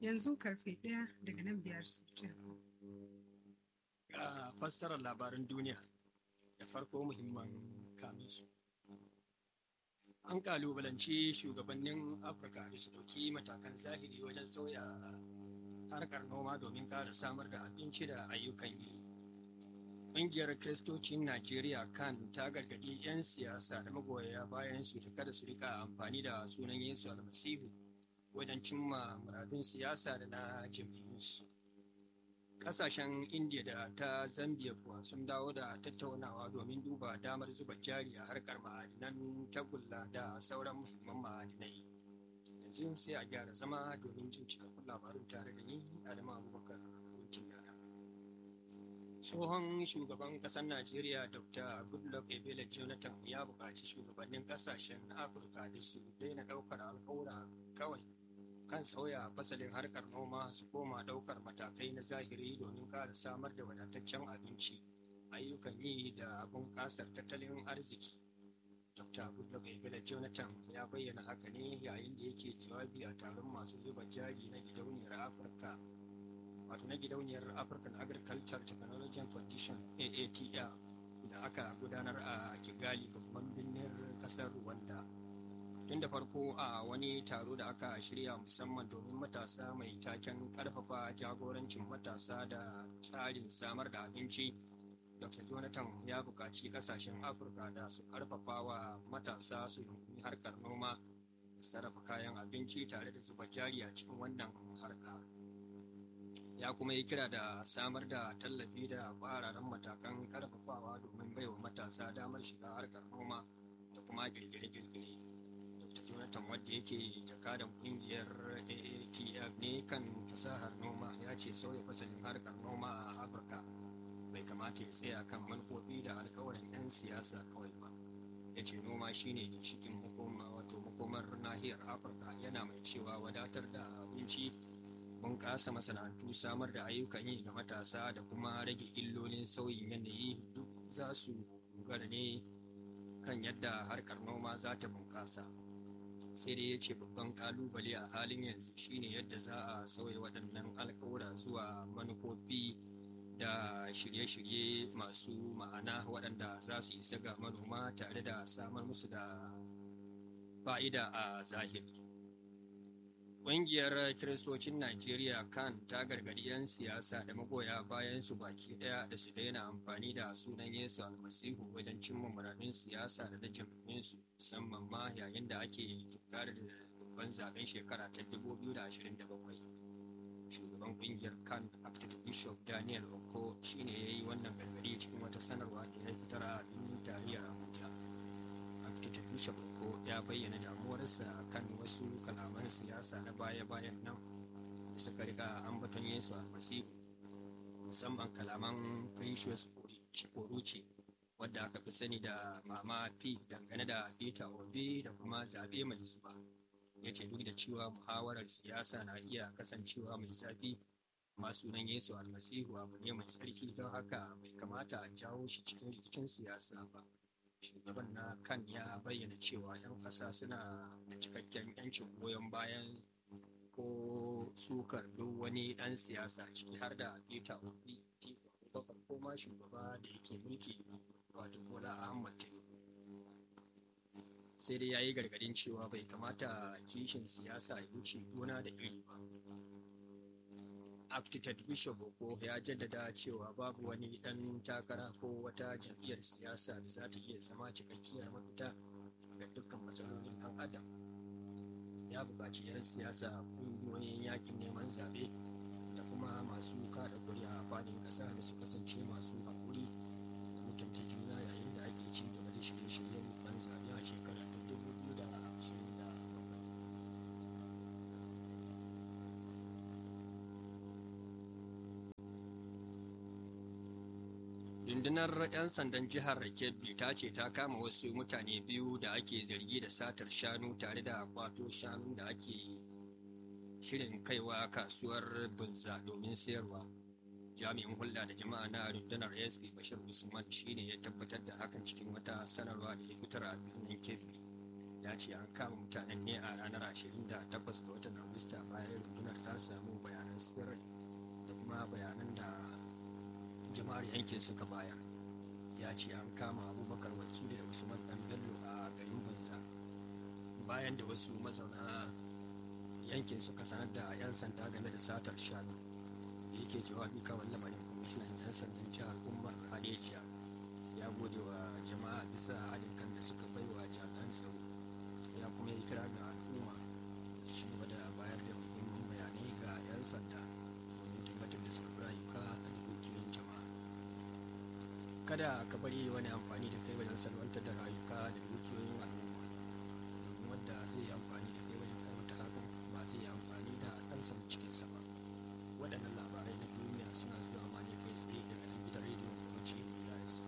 yanzu karfe ɗaya daga nan biyar sittin. Ga fassarar labaran duniya da farko muhimman kaminsu. An kalubalanci shugabannin Afirka da su ɗauki matakan zahiri wajen sauya harkar noma domin ƙara samar da abinci da ayyukan yi. Ƙungiyar Kiristocin Najeriya kan ta gargaɗi 'yan siyasa da magoya bayan su da kada su rika amfani da sunan Yesu almasihu wajen cimma muradun siyasa da na jam'iyyunsu. Ƙasashen India da ta Zambia kuwa sun dawo da tattaunawa domin duba damar zuba jari a harkar ma'adinan tagulla da sauran muhimman ma'adinai. Yanzu sai a gyara zama domin jin cikakkun labarun tare da ni Adamu Abubakar Hutun Yara. Tsohon shugaban ƙasar Najeriya Dr. Goodluck Ebele Jonathan ya buƙaci shugabannin ƙasashen Afirka da su daina ɗaukar alƙawura kawai kan sauya fasalin harkar noma su koma ɗaukar matakai na zahiri domin ƙara samar da wadataccen abinci ayyukan yi da bunƙasar tattalin arziki dr goodluck ebele jonathan ya bayyana haka ne yayin da yake jawabi a taron masu zuba jari na gidauniyar afirka wato na gidauniyar african agriculture technology and condition aatl da aka gudanar a kigali babban birnin kasar rwanda tun da farko a wani taro da aka shirya musamman domin matasa mai taken karfafa jagorancin matasa da tsarin samar da abinci dr jonathan ya buƙaci ƙasashen afirka da su karfafa wa matasa su rungumi harkar noma da sarrafa kayan abinci tare da zuba jari a cikin wannan harka ya kuma yi kira da samar da tallafi da ƙwararren matakan karfafawa domin baiwa matasa damar shiga harkar noma da kuma girgire-girgire jonathan wadda yake jakadan kungiyar aatf ne kan fasahar noma ya ce sauya fasalin harkar noma a afirka bai kamata ya tsaya kan manufofi da alkawarin 'yan siyasa kawai ba ya ce noma shine ginshikin hukuma wato makomar nahiyar afirka yana mai cewa wadatar da abinci bunƙasa masana'antu samar da ayyukan yi ga matasa da kuma rage illolin sauyin yanayi duk za su dogara ne kan yadda harkar noma za ta bunƙasa sai dai ya ce babban kalubale a halin yanzu shine yadda za a sauya waɗannan alkawura zuwa manufofi da shirye-shirye masu ma'ana waɗanda za su isa ga manoma tare da samar musu da fa'ida a zahiri Ƙungiyar Kiristocin Najeriya kan ta gargaɗi 'yan siyasa da magoya bayan su baki ɗaya da su daina amfani da sunan Yesu almasihu wajen cimma muradun siyasa da na jam'iyyunsu musamman ma yayin da ake tukar da babban zaben shekara ta 2027. Shugaban ƙungiyar kan Active Bishop Daniel Oko shine ya yi wannan gargaɗi cikin wata sanarwa da ya fitar a birnin tarayya Abuja. Active Bishop Oko ya bayyana damuwarsa kan wasu kalaman siyasa na baya-bayan nan da suka riga ambaton Yesu almasihu musamman kalaman Precious Oruce wadda aka fi sani da Mama P dangane da Peter Obi da kuma zaɓe mai zuwa. Ya ce duk da cewa muhawarar siyasa na iya kasancewa mai zafi amma sunan Yesu almasihu abu ne mai tsarki don haka bai kamata a jawo shi cikin rikicin siyasa ba. shugaban na kan ya bayyana cewa 'yan ƙasa suna da cikakken 'yancin goyon bayan ko sukar duk wani ɗan siyasa ciki har da peter obi abubakar ko ma shugaba da yake mulki wato bola ahmad tinubu sai dai ya yi gargadin cewa bai kamata kishin siyasa ya wuce gona da iri ba Aptitud Bishop Oko ya jaddada cewa babu wani ɗan takara ko wata jam'iyyar siyasa da za ta iya zama cikakkiyar mafita ga dukkan matsalolin ɗan adam. Ya buƙaci 'yan siyasa ƙungiyoyin yakin neman zaɓe da kuma masu kada kuri'a a fadin ƙasa da su kasance masu haƙuri da mutunta juna yayin da ake ci gaba da shirye-shiryen ban zaɓe a shekara ta dubu biyu da ashirin da bakwai. rundunar 'yan sandan jihar kebbi ta ce ta kama wasu mutane biyu da ake zargi da satar shanu tare da kwato shanu da ake shirin kaiwa kasuwar bunza domin sayarwa jami'in hulɗa da jama'a na rundunar sp bashir usman shine ya tabbatar da hakan cikin wata sanarwa da ya fitar a birnin kebbi ya ce an kama mutanen ne a ranar 28 ga watan agusta bayan rundunar ta samu sirri da kuma bayanan da jama'ar yankin suka bayar ya ce an kama abubakar wakili da usman dan bello a garin banza bayan da wasu mazauna yankin suka sanar da 'yan sanda game da satar shanu da yake jawabi kawai lamarin kwamishinan 'yan sandan jihar umar hadejiya ya gode wa jama'a bisa haɗin kan da suka bai wa jami'an tsaro ya kuma yi kira ga al'umma su ci gaba da bayar da muhimman bayanai ga 'yan sanda domin tabbatar da tsaron rayuka da dukiyoyin jama'a kada ka bari wani amfani da kai wajen salwantar da rayuka da dukiyoyin al'umma domin wanda zai yi amfani da kai wajen aiwata hakan ba zai yi amfani da ɗansa cikinsa ba waɗannan labarai na duniya suna zuwa ma ne kai tsaye daga nan gidan rediyon kuce DRC.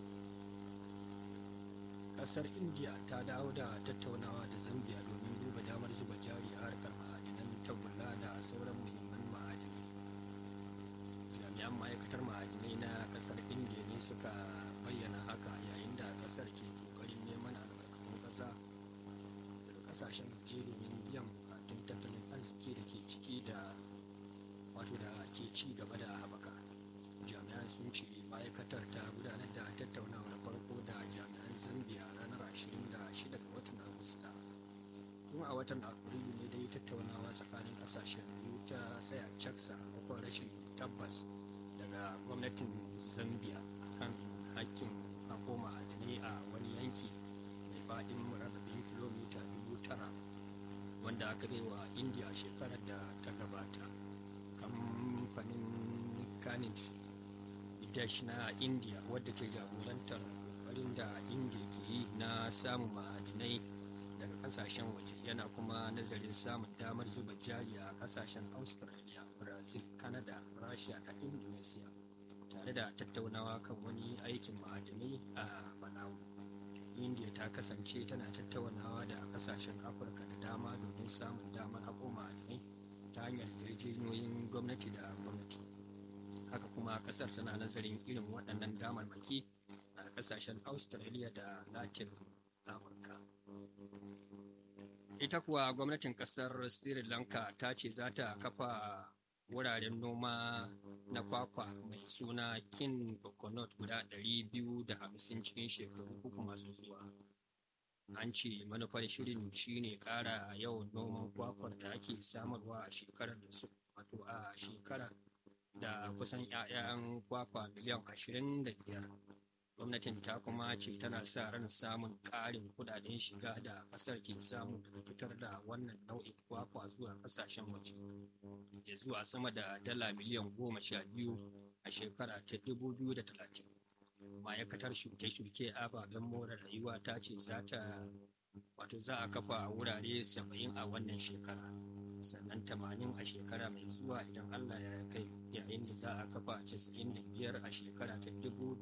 Ƙasar India ta dawo da tattaunawa da Zambia domin duba damar zuba jari a harkar ma'adinan tagulla da sauran muhimman ma'adinai. Jami'an ma'aikatar ma'adinai na ƙasar India ne suka bayyana haka yayin da ƙasar ke ƙoƙarin neman albarkatun ƙasa daga ƙasashen waje domin biyan bukatun tattalin arziki da ke ciki da wato da ke ci gaba da haɓaka jami'an sun ce ma'aikatar ta gudanar da tattaunawar farko da jami'an zambia ranar 26 ga watan agusta tun a watan afrilu ne dai tattaunawa tsakanin kasashen biyu ta tsaya cak sakamakon rashin tabbas daga gwamnatin zambia kan hakkin hako ma'adinai a wani yanki mai faɗin murababin kilomita 9,000 wanda aka bai wa india shekarar da ta gabata kamfanin kanij dash na india wadda ke jagorantar kokarin da india ke yi na samun ma'adinai daga kasashen waje yana kuma nazarin samun damar zuba jari a kasashen australia brazil canada russia da indonesia tare da tattaunawa kan wani aikin ma'adinai a malawi india ta kasance tana tattaunawa da kasashen afirka da dama domin samun damar haƙo ma'adinai ta hanyar yarjejeniyoyin gwamnati da gwamnati haka kuma kasar tana nazarin irin waɗannan damarmaki a ƙasashen australia da latin amurka ita kuwa gwamnatin ƙasar sri lanka ta ce za ta kafa wuraren noma na kwakwa mai suna kin coconut guda 250 cikin shekaru uku masu zuwa an ce manufar shirin shine ƙara yawan noman kwakwar da ake samarwa a shekarar da su wato a shekara da kusan 'ya'yan kwakwa miliyan 25 gwamnatin ta kuma ce tana sa ran samun ƙarin kudaden shiga da ƙasar ke samu daga fitar da wannan nau'in kwakwa zuwa ƙasashen waje ya zuwa sama da dala miliyan goma sha biyu a shekara ta 2030 ma'aikatar shuke-shuke ababen more rayuwa ta ce za ta wato za a kafa wurare 70 a wannan shekara sannan 80 a shekara mai zuwa idan allah ya kai yayin da za a kafa 95 a shekara ta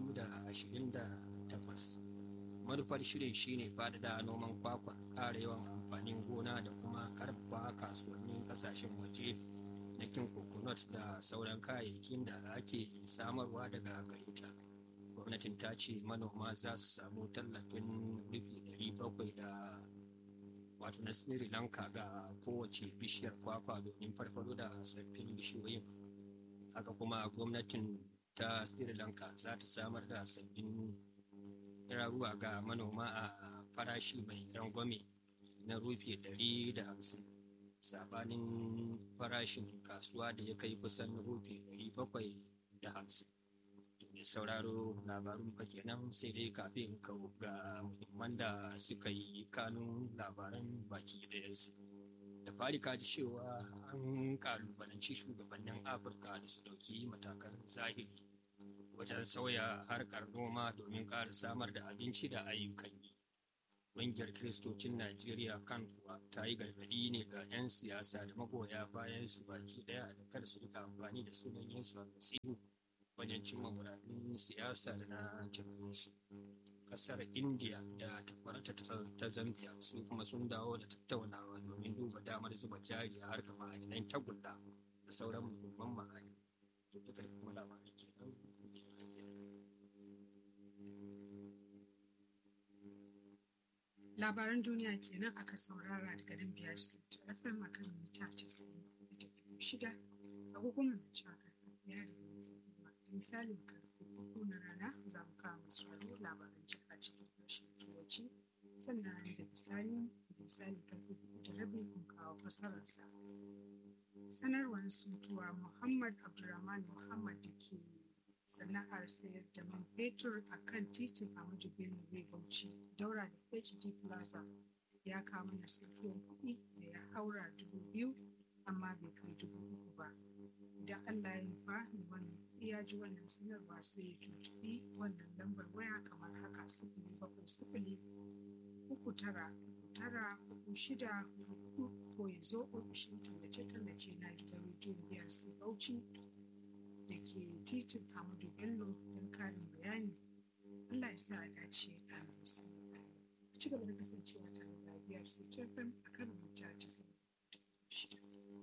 2028 manufar shirin shine faɗaɗa noman kwakwa ƙara yawan amfanin gona da kuma karfafa kasuwannin ƙasashen waje na kin coconut da sauran kayayyakin da ake samarwa daga gare ta gwamnatin ta ce manoma za su samu tallafin rufi 700 da wato na sri lanka ga kowace bishiyar kwakwa domin farfado da tsoffin bishiyoyin haka kuma gwamnatin ta sri lanka za ta samar da sabbin raruwa ga manoma a farashi mai rangwame na rufi 150 sabanin farashin kasuwa da ya kai kusan rufi 750 mai sauraro labarun ka kenan sai dai kafin ka ga muhimman da suka yi kanun labaran baki ɗayansu da fari ka ji cewa an kalubalanci shugabannin afirka da su ɗauki matakan zahiri wajen sauya harkar noma domin ƙara samar da abinci da ayyukan yi ƙungiyar kiristocin najeriya kan kuwa ta yi gargaɗi ne ga 'yan siyasa da magoya bayan su baki ɗaya da kada su rika amfani da sunan yesu a wajen cimma muradun siyasa da na jam'iyyarsu kasar india da takwarata ta zambia su kuma sun dawo da tattaunawa domin duba damar zuba jari a harkar ma'adinan tagulla da sauran muhimman ma'adin da duka da kuma labarai kenan labaran duniya kenan aka saurara daga nan biyar fm akan mita 96 agogon na cewa karfe ɗaya da minti goma da misalin karfe uku na rana za mu kawo masu raro labaran jiha cikin harshen turanci sannan da misali da misali karfe uku da rabi mun kawo fassararsa sanarwar suntuwa muhammad abdulrahman muhammad da ke sana'ar sayar da man fetur a kan titin Ahmadu Bello Bai Bauchi daura da HD Plaza ya kama na suntuwar kuɗi da ya haura dubu biyu amma bai kai dubu uku ba. Idan Allah ya nufa ni wannan ya ji wannan sanarwa sai ya tuntuɓi wannan lambar waya kamar haka sifili bakwai sifili uku tara uku tara uku shida hudu ko ya zo ofishin tallace-tallace na gidan rediyon biyar sai Bauchi da ke titin Amadu Bello don karin bayani. Allah ya sa a dace a musu. A ci gaba da kasancewa tare da biyar FM a kan mita ta shida.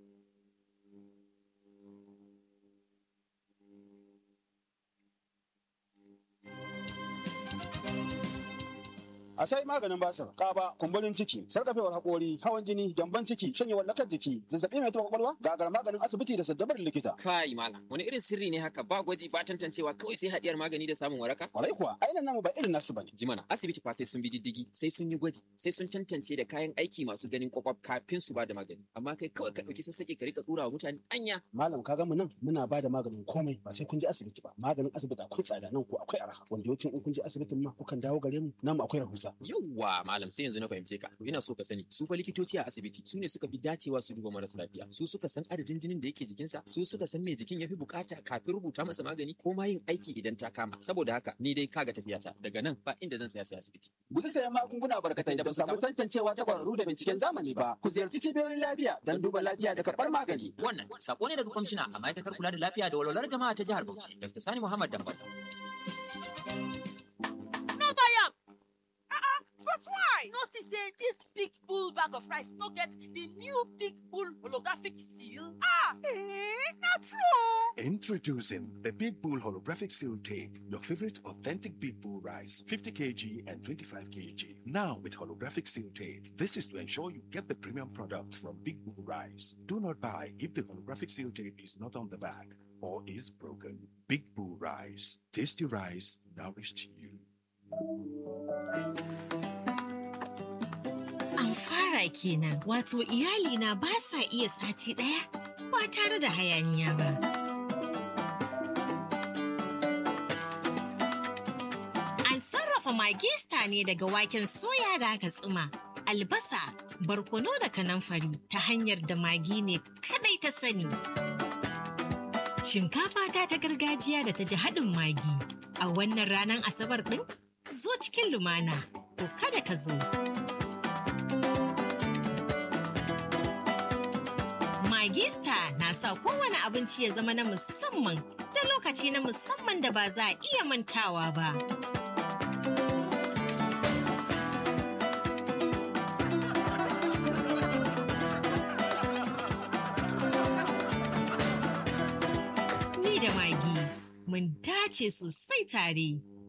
a sai maganin basir kaba kumburin ciki sarkafewar hakori hawan jini gyamban ciki shanyewar lakar jiki zazzabi mai taɓa kwakwalwa gagar maganin asibiti da saddabar likita kai malam wani irin sirri ne haka ba gwaji ba tantancewa kawai sai haɗiyar magani da samun waraka kwarai kuwa ainihin namu ba irin nasu bane jimana asibiti fa sai sun bi diddigi sai sun yi gwaji sai sun tantance da kayan aiki masu ganin kwakwaf kafin su ba da magani amma kai kawai ka ɗauki sassaƙe ka rika ɗura wa mutane anya malam ka mu nan muna ba da maganin komai ba sai kun je asibiti ba maganin asibiti akwai tsada nan ko akwai arha wanda yawancin in kun je asibitin ma kukan dawo gare mu namu akwai rahusa yawwa malam sai yanzu na fahimce ka ina so ka sani su fa likitoci a asibiti su ne suka fi dacewa su duba marasa lafiya su suka san adadin jinin da yake jikinsa su suka san me jikin yafi bukata kafin rubuta masa magani ko ma yin aiki idan ta kama saboda haka ni dai kaga tafiyata daga nan ba inda zan tsaya sai asibiti guji sayan magunguna barkatai da ba samu tantancewa ta kwararru da binciken zamani ba ku ziyarci cibiyoyin lafiya don duba lafiya da karɓar magani wannan sako ne daga kwamishina a ma'aikatar kula da lafiya da walwalar jama'a ta jihar Bauchi Dr. Sani Muhammad Dambal But why? No, see, say this big bull bag of rice no get the new big bull holographic seal. Ah, eh, not true. Introducing the Big Bull Holographic Seal Tape, your favorite authentic Big Bull rice, 50 kg and 25 kg. Now with holographic seal tape. This is to ensure you get the premium product from Big Bull Rice. Do not buy if the holographic seal tape is not on the bag or is broken. Big Bull Rice. Tasty rice nourished you. An fara kenan, wato iyalina ba sa iya sati ɗaya ba tare da hayaniya ba. An sarrafa magista ne daga waken soya da aka tsuma, albasa, barkono da kanamfari ta hanyar da magi ne kadai ta sani. Shinkafa ta ta gargajiya da ta ji haɗin magi a wannan ranar Asabar ɗin zo cikin lumana, ko kada ka zo. Magista na sa kowane abinci ya zama na musamman da lokaci na musamman da ba za a iya mantawa ba. Ni da Magi mun dace sosai tare.